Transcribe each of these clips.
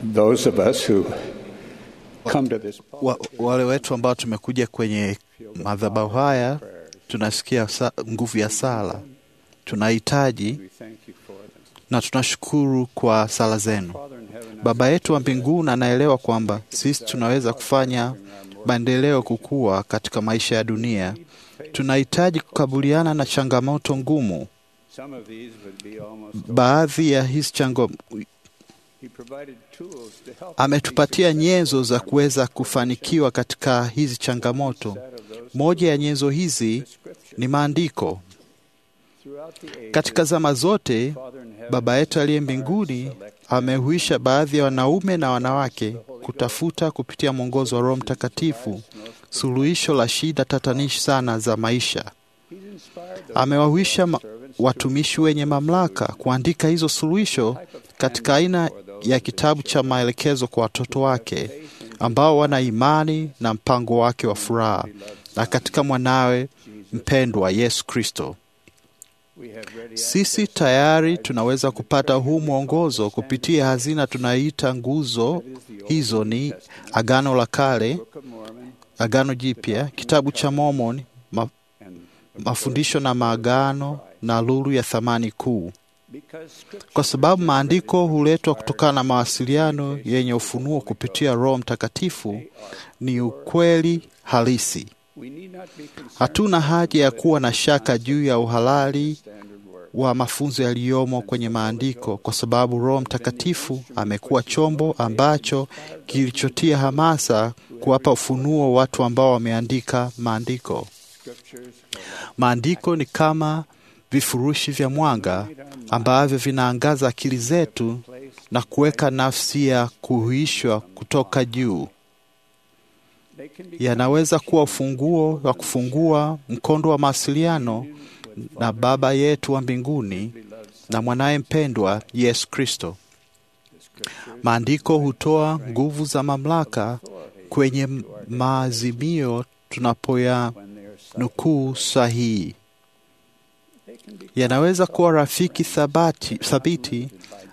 those of us who come to this wa, wale wetu ambao tumekuja kwenye madhabahu haya tunasikia sa, nguvu ya sala, tunahitaji we thank you for them. na tunashukuru kwa sala zenu. Father in heaven, Baba yetu wa mbinguni anaelewa kwamba sisi tunaweza kufanya maendeleo kukua katika maisha ya dunia. Tunahitaji kukabiliana na changamoto ngumu. some of these would be almost Baadhi ya hizi chango he provided tools to help us ametupatia be nyenzo za kuweza kufanikiwa katika hizi changamoto. successful of those Moja ya nyenzo hizi scripture. ni maandiko. Throughout the ages, Katika zama zote, Father in heaven, Baba yetu aliye mbinguni amehuisha baadhi ya wanaume na wanawake kutafuta kupitia mwongozo wa Roho Mtakatifu suluhisho la shida tatanishi sana za maisha. he's inspired those Amewahuisha ma- servants watumishi wenye mamlaka kuandika hizo suluhisho katika aina ya kitabu cha maelekezo kwa watoto wake ambao wana imani na mpango wake wa furaha na katika mwanawe mpendwa Yesu Kristo. we have ready Sisi tayari tunaweza kupata huu mwongozo kupitia hazina tunayoita nguzo. Hizo ni Agano la Kale, Book of Mormon Agano Jipya, kitabu cha Mormon, ma, and mafundisho na maagano na lulu ya thamani kuu, because scripture kwa sababu maandiko huletwa kutokana na mawasiliano yenye ufunuo kupitia Roho Mtakatifu. Ni ukweli halisi. we need not be concerned Hatuna haja ya kuwa na shaka juu ya uhalali standard word. wa mafunzo yaliyomo kwenye maandiko kwa sababu Roho Mtakatifu amekuwa chombo ambacho kilichotia hamasa kuwapa ufunuo watu ambao wameandika maandiko. Scriptures Maandiko ni kama vifurushi vya mwanga ambavyo vinaangaza akili zetu na kuweka nafsi ya kuhuishwa kutoka juu. they can be Yanaweza kuwa ufunguo wa kufungua mkondo wa mawasiliano na Baba yetu wa mbinguni na mwanaye mpendwa Yesu Kristo. Maandiko hutoa nguvu za mamlaka kwenye maazimio tunapoya when they are silent. nukuu sahihi. They can be Yanaweza kuwa rafiki thabati, thabiti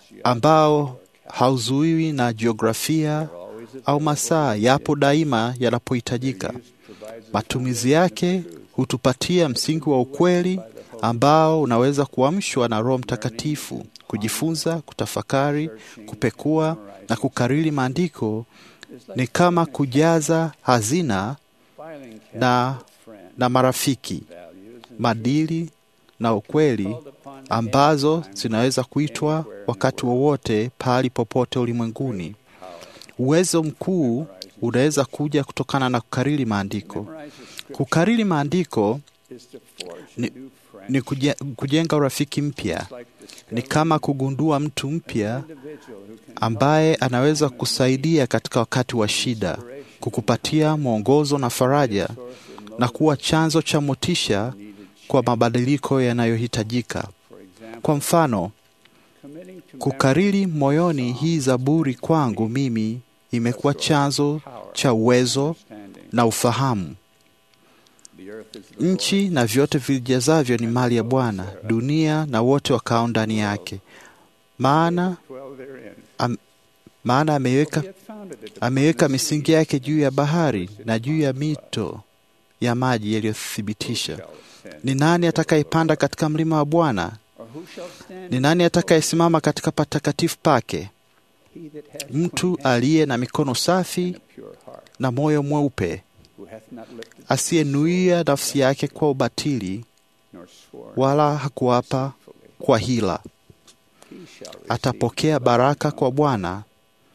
ambao hauzuiwi na jiografia au masaa, yapo daima yanapohitajika. Matumizi yake hutupatia msingi wa ukweli ambao unaweza kuamshwa na Roho Mtakatifu. Kujifunza, kutafakari, kupekua na kukariri maandiko ni kama kujaza hazina filing na, friend na marafiki, values and madili na ukweli called upon ambazo zinaweza kuitwa wakati wowote pahali popote ulimwenguni. Uwezo mkuu unaweza kuja kutokana na kukariri maandiko. memorize the scripture Kukariri maandiko is to forge Ni- new friends. ni kuje, kujenga urafiki mpya, It's like ni discovering kama kugundua mtu mpya an individual who can ambaye anaweza kusaidia katika wakati wa shida, kukupatia mwongozo na faraja na kuwa chanzo cha motisha kwa mabadiliko yanayohitajika. for example, Kwa mfano, committing to kukariri moyoni hii Zaburi kwangu mimi imekuwa chanzo cha uwezo understanding. na ufahamu. The earth is the Nchi na vyote vilijazavyo ni mali ya Bwana, dunia na wote wakao ndani yake. Maana dwell therein. maana ameiweka He hath founded it upon ameweka the misingi sea. yake juu ya bahari na juu ya mito ya maji yaliyothibitisha. Shall ascend. Ni nani atakayepanda katika mlima wa Bwana? Or who shall stand Ni nani atakayesimama katika patakatifu pake? He that hath Mtu clean hands aliye na mikono safi and a pure heart, na moyo mweupe, who hath not lifted asiyenuia nafsi yake kwa ubatili, nor sworn wala hakuapa deceitfully. kwa hila. He shall receive Atapokea baraka kwa Bwana and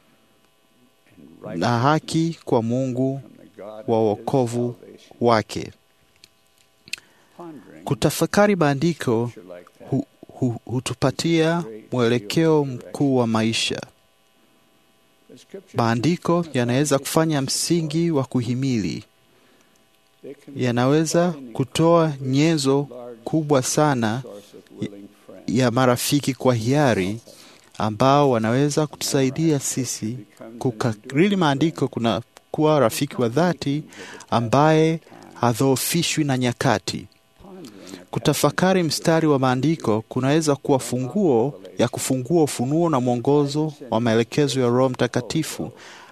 na haki kwa Mungu from the God wa of his wokovu salvation. wake. Pondering Kutafakari maandiko scripture like that hu, hu, hutupatia mwelekeo mkuu wa maisha. The scriptures Maandiko can yanaweza provide kufanya msingi wa kuhimili, They can be yanaweza providing kutoa nyenzo large kubwa sana source of willing friends. ya marafiki kwa hiari ambao wanaweza kutusaidia sisi kukariri maandiko. Kuna kuwa rafiki wa dhati ambaye hadhoofishwi na nyakati. Pondering Kutafakari mstari wa maandiko kunaweza kuwa funguo ya kufungua ufunuo na mwongozo wa maelekezo ya Roho Mtakatifu.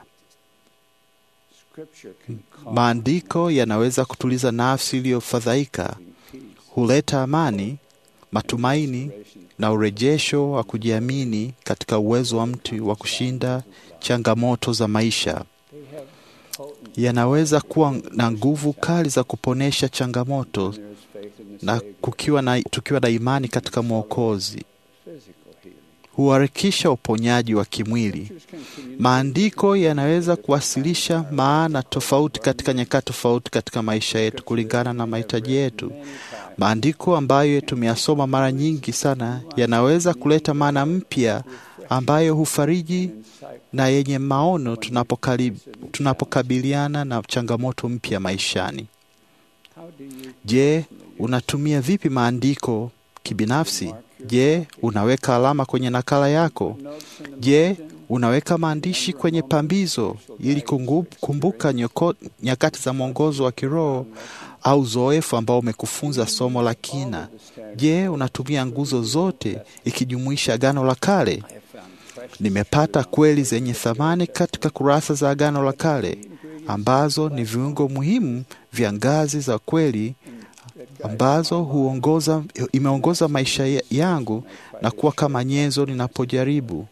Scripture can calm Maandiko yanaweza kutuliza nafsi iliyofadhaika, peace, huleta amani, matumaini na urejesho wa kujiamini katika uwezo wa mtu wa kushinda changamoto za maisha. they have potent Yanaweza kuwa na nguvu kali za kuponesha changamoto there is faith in the na Savior, kukiwa na, tukiwa na imani katika Mwokozi physical healing. huharakisha uponyaji wa kimwili. Scriptures can communicate Maandiko yanaweza kuwasilisha maana tofauti katika nyakati tofauti katika maisha yetu kulingana na mahitaji yetu. many times Maandiko ambayo tumeyasoma mara nyingi sana yanaweza kuleta maana mpya ambayo hufariji insight. na yenye maono tunapokali- tunapokabiliana na changamoto mpya maishani. How do you Je, unatumia vipi maandiko kibinafsi? Je, unaweka alama kwenye nakala yako? notes in the Je, unaweka maandishi kwenye pambizo ili kungu- kumbuka nyoko- nyakati za mwongozo wa kiroho au uzoefu ambao umekufunza somo la kina? Je, unatumia nguzo zote ikijumuisha Agano la Kale? I have found precious Nimepata kweli zenye thamani katika kurasa za Agano la Kale ambazo ni viungo muhimu vya ngazi za kweli ambazo huongoza, imeongoza maisha ya- yangu na kuwa kama nyenzo ninapojaribu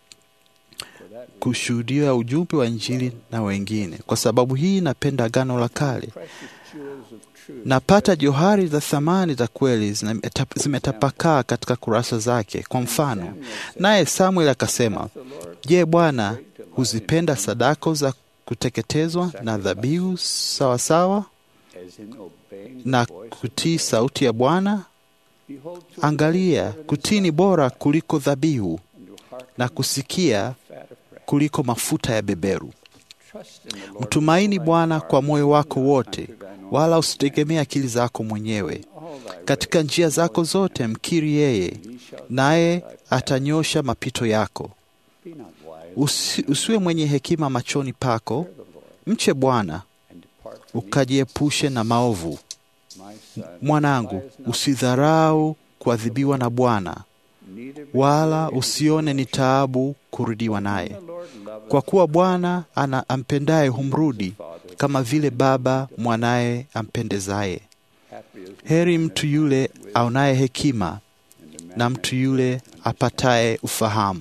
kushuhudia ujumbe wa Injili na wengine. Kwa sababu hii napenda Agano la Kale. precious jewels of truth. Napata johari za thamani za kweli zimeta- zimetapakaa katika kurasa zake. Kwa mfano, naye Samuel akasema, The Lord Je, Bwana huzipenda sadako za kuteketezwa na dhabihu sawasawa as in obeying na the voice of kutii sauti ya Bwana? Behold, to Angalia, obey better kutii ni than bora kuliko dhabihu and to hearken na kusikia fat of breath. kuliko mafuta ya beberu. Trust in the Lord Mtumaini with all thy Bwana heart, kwa moyo wako and not wote, unto thine own wala usitegemee akili zako mwenyewe. all thy Katika ways njia zako zote mkiri yeye, he shall naye direct thy path. atanyosha mapito yako. Be not wise, Usi, usiwe mwenye hekima machoni pako, fear the Lord, mche Bwana and depart from evil. ukajiepushe na maovu. My son, Mwanangu, despise not usidharau kuadhibiwa na Bwana, neither be wala weary in usione ni tribulation. taabu kurudiwa naye, The Lord loveth kwa kuwa Bwana ana ampendaye humrudi, Father, kama vile baba mwanaye ampendezaye. happy is the Heri man mtu that yule findeth wisdom, aonaye hekima and the man na that mtu yule getteth apataye ufahamu.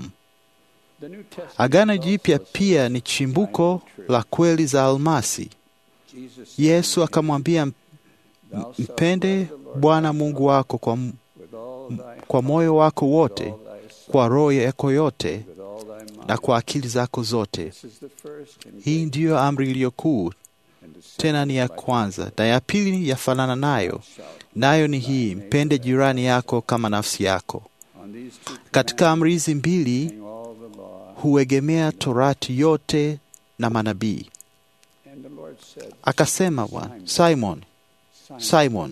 The New Testament Agano is also Jipya a pia ni chimbuko la kweli za almasi. Jesus said Yesu to him, akamwambia, Thou shalt mpende love the Lord Bwana thy Mungu God wako kwa, m- with all thy kwa heart, moyo wako with wote, all thy soul, kwa roho yako yote with all thy mind. na kwa akili zako zote. This is the first and Hii great ndiyo amri iliyo kuu, and the second tena ni ya like it. kwanza, na ya pili yafanana nayo, Shalt nayo ni hii, mpende jirani yako kama nafsi yako. on these two Katika amri hizi commandments mbili hang all the law. huegemea Torati yote na manabii. And the Lord said, Akasema Bwana, Simon, Simon, Simon,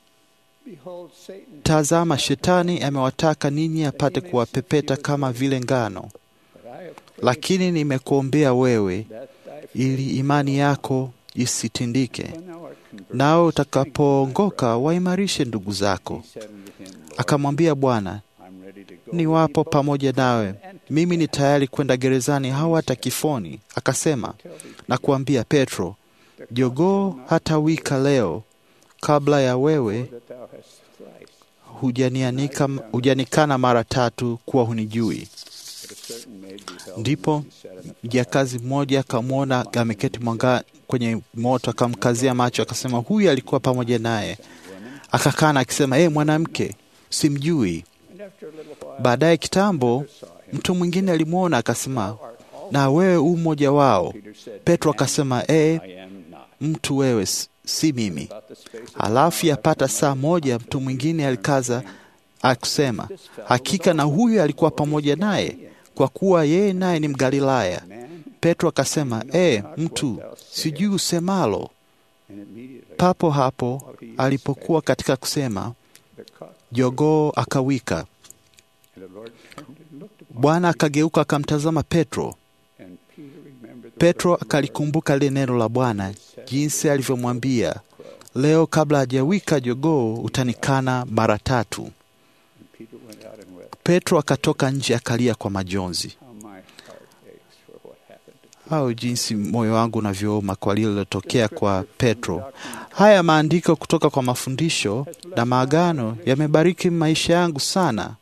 behold, Satan tazama, shetani amewataka ninyi apate kuwapepeta kama vile ngano, but I have prayed lakini nimekuombea wewe that thy faith, ili imani yako isitindike. when thou art converted, Nao strengthen thy utakapoongoka brother. waimarishe ndugu zako. He said unto him, Lord, Akamwambia Bwana, I'm ready to go ni with wapo thee both pamoja to nawe, prison and to mimi ni death. tayari kwenda gerezani au hata kifoni. Akasema Tell thee, na kuambia Petro, the cock jogoo shall not hata wika leo kabla ya wewe crow that thou hast thrice. hujanianika hujanikana mara tatu kuwa hunijui. But a certain maid beheld him Ndipo as he sat in the fire. mjakazi mmoja akamwona ameketi mwanga kwenye moto, akamkazia macho, akasema huyu alikuwa pamoja naye. Women, Akakana akisema, ee mwanamke, simjui. and after a little while, Baadaye kitambo Peter saw him. mtu mwingine alimwona akasema, Thou art also. na wewe u mmoja wao. Peter said, Petro Man, akasema, ee I am not. mtu wewe, s- si mimi. About the space of Halafu an hour yapata after saa my moja mtu mwingine alikaza akusema, hakika na huyu alikuwa pamoja naye, kwa kuwa yeye naye ni Mgalilaya. man, Petro akasema, e, mtu, sijui usemalo. and immediately Papo hapo alipokuwa katika kusema, the cock jogoo akawika. and the Lord turned and looked upon Bwana akageuka akamtazama Petro. and Peter remembered the Petro word of the Lord. akalikumbuka lile neno la Bwana, jinsi alivyomwambia, leo kabla hajawika jogoo utanikana mara tatu. And Peter went out and wept. Petro akatoka nje akalia kwa majonzi. How my heart aches for what happened to au jinsi moyo wangu unavyooma kwa lililotokea kwa Petro. Haya maandiko kutoka kwa mafundisho na maagano yamebariki maisha yangu sana.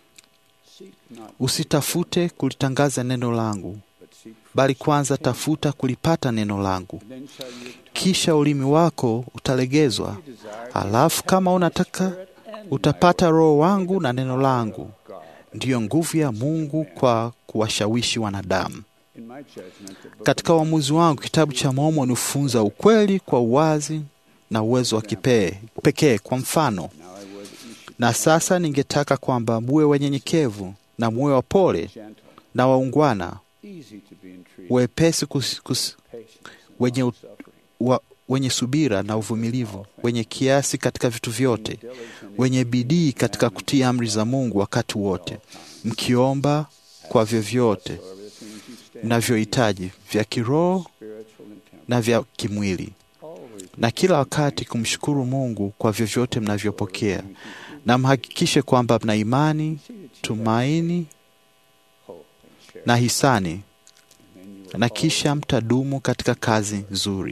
Seek not, Usitafute kulitangaza neno langu, but seek bali kwanza tafuta kulipata neno langu, Then shall you kisha ulimi wako utalegezwa. desire Alafu kama unataka utapata Roho wangu na neno langu, God. ndiyo nguvu ya Mungu kwa kuwashawishi wanadamu. In my judgment, the book Katika uamuzi wangu, kitabu cha Mormoni hufunza ukweli kwa uwazi na uwezo wa kipee pekee. Kwa mfano, now I would that you should na sasa ningetaka kwamba muwe wanyenyekevu na muwe wapole be gentle, na waungwana, easy to be entreated, wepesi kus, kus, patient, and wenye, u- suffering, wa, wenye subira na uvumilivu, wenye kiasi katika vitu vyote, diligent in wenye bidii katika kutii amri za Mungu wakati wote, mkiomba kwa vyovyote whatever the things you stand mnavyohitaji vya kiroho spiritual and temporal. na vya kimwili, Always na kila wakati kumshukuru Mungu kwa vyovyote mnavyopokea, na mhakikishe kwamba mna imani, see that you tumaini hope and share. na hisani, and then you will na always kisha mtadumu katika kazi nzuri.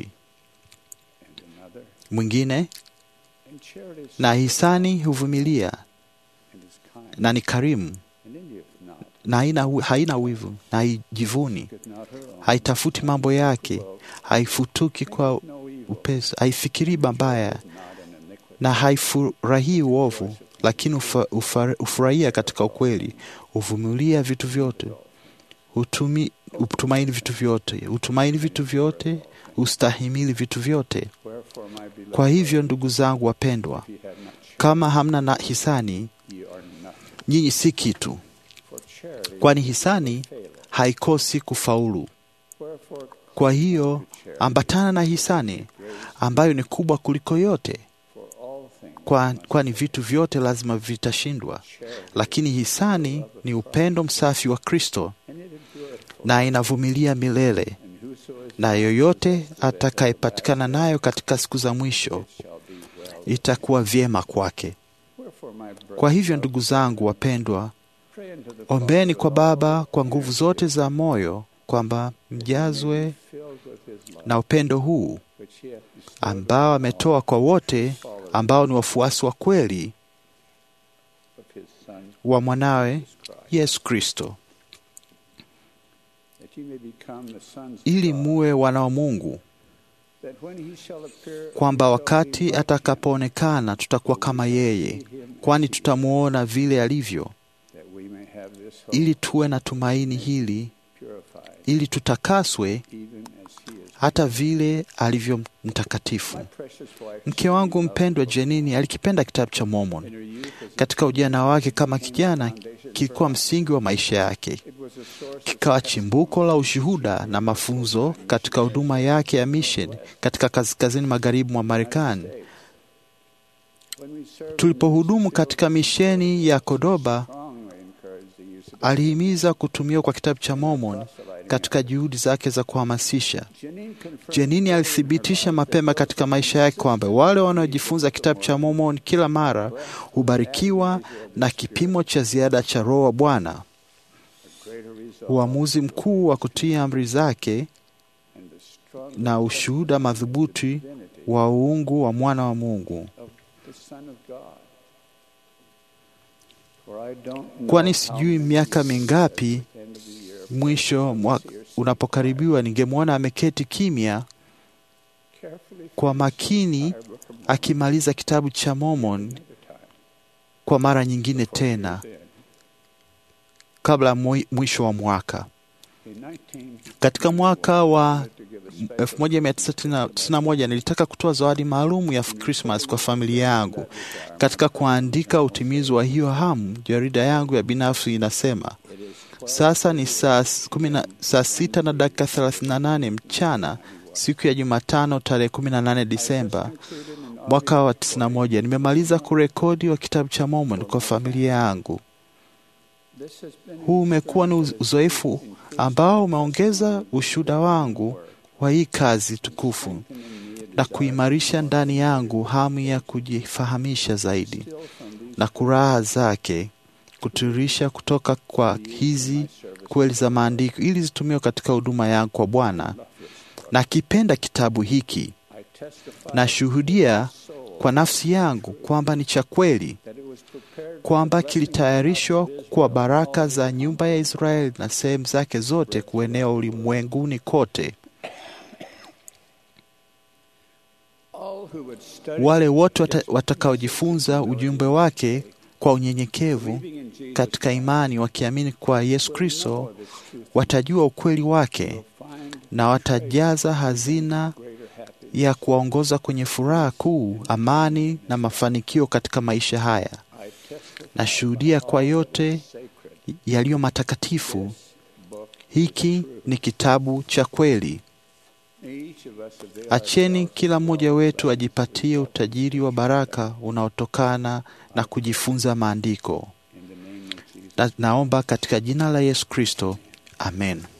and another. Mwingine And charity is na hisani huvumilia and is kind, na ni karimu and envieth not, na haina, haina wivu na haijivuni, seeketh not her own, haitafuti mambo yake, haifutuki kwa no evil, upesi, haifikirii mabaya not an iniquity. na haifurahii uovu, lakini ufa, ufa, ufurahia katika ukweli, huvumilia vitu vyote, hutumi, hutumaini vitu vyote, hutumaini vitu vyote, hustahimili vitu vyote. Wherefore, my beloved, Kwa hivyo ndugu zangu wapendwa, if ye have not charity, kama hamna na hisani, ye are nothing. nyinyi si kitu, For charity kwani hisani faileth. haikosi kufaulu. Wherefore, Kwa hiyo charity, ambatana na hisani grace ambayo ni kubwa kuliko yote, for all things, kwa- kwani vitu vyote lazima vitashindwa. charity, Lakini hisani ni upendo msafi wa Kristo and it endureth for na inavumilia milele, and whoso is na yoyote atakayepatikana nayo katika siku za mwisho shall be well. itakuwa vyema kwake. Wherefore, my brother, Kwa hivyo ndugu zangu wapendwa, pray unto the ombeni Father kwa of Baba all kwa nguvu zote za moyo kwamba mjazwe filled with his love, na upendo huu which he hath bestowed ambao ametoa kwa wote ambao ni wafuasi wa kweli of his Son, wa mwanawe Jesus Christ, Yesu Kristo, that ye may become the sons of ili God, muwe wana wa Mungu, that when he shall appear, kwamba we shall be wakati like him, atakapoonekana tutakuwa kama yeye, kwani tutamuona vile alivyo, that we may have this hope ili tuwe na tumaini hili, purified, ili tutakaswe even as he is. hata vile alivyo mtakatifu. My precious wife, Mke wangu mpendwa Jenini alikipenda kitabu cha in Mormon. her youth as a Katika ujana wake kama kijana, kilikuwa msingi wa maisha yake, it was a source of kikawa chimbuko la ushuhuda na mafunzo katika huduma yake ya mission katika kaskazini magharibi mwa Marekani. States. When we served in Tulipohudumu the katika misheni ya Kodoba, strongly encouraged the use of alihimiza kutumiwa kwa kitabu cha Mormon proselyting. katika juhudi zake za kuhamasisha. Janine confirmed Jenini early in alithibitisha her life mapema that katika those maisha yake kwamba wale wanaojifunza kitabu cha Mormon kila mara hubarikiwa na kipimo cha ziada cha Roho wa Bwana. greater result Uamuzi mkuu wa kutii amri zake and the strong na ushuhuda madhubuti divinity wa uungu wa mwana wa Mungu. of the Son of God. For I don't know Kwani how sijui many miaka years mingapi at the end of the year, mwisho mwa, unapokaribiwa ningemwona ameketi kimya carefully kwa finish makini the entire book of Mormon akimaliza kitabu cha Mormon another time. kwa mara nyingine tena Then, kabla ya mwi- mwisho wa mwaka. in 19 Katika mwaka wa to give a special 1991 nilitaka kutoa zawadi maalum ya Christmas kwa familia yangu. Katika kuandika utimizi wa hiyo hamu, jarida yangu ya binafsi inasema it is sasa ni saa s- kumi na- saa sita na dakika 38 mchana siku ya Jumatano tarehe 18 Disemba included in all mwaka wa 91. Nimemaliza kurekodi wa kitabu cha Mormon kwa familia yangu. this has been Huu umekuwa ni uz- uzoefu ambao umeongeza ushuhuda wangu wa hii kazi tukufu in me a na kuimarisha ndani yangu hamu ya kujifahamisha zaidi na kuraha zake kutirisha kutoka kwa hizi kweli za maandiko ili zitumiwe katika huduma yangu kwa Bwana. Nakipenda kitabu hiki, nashuhudia kwa nafsi yangu kwamba ni cha kweli, kwamba kilitayarishwa kwa baraka za nyumba ya Israeli na sehemu zake zote kuenea ulimwenguni kote. Wale wote wata, watakaojifunza ujumbe wake kwa unyenyekevu katika imani, wakiamini kwa Yesu Kristo, watajua ukweli wake na watajaza hazina ya kuwaongoza kwenye furaha kuu, amani na mafanikio katika maisha haya. Nashuhudia kwa yote yaliyo matakatifu, hiki ni kitabu cha kweli. Acheni kila mmoja wetu ajipatie utajiri wa baraka unaotokana na kujifunza maandiko. Na naomba katika jina la Yesu Kristo, amen.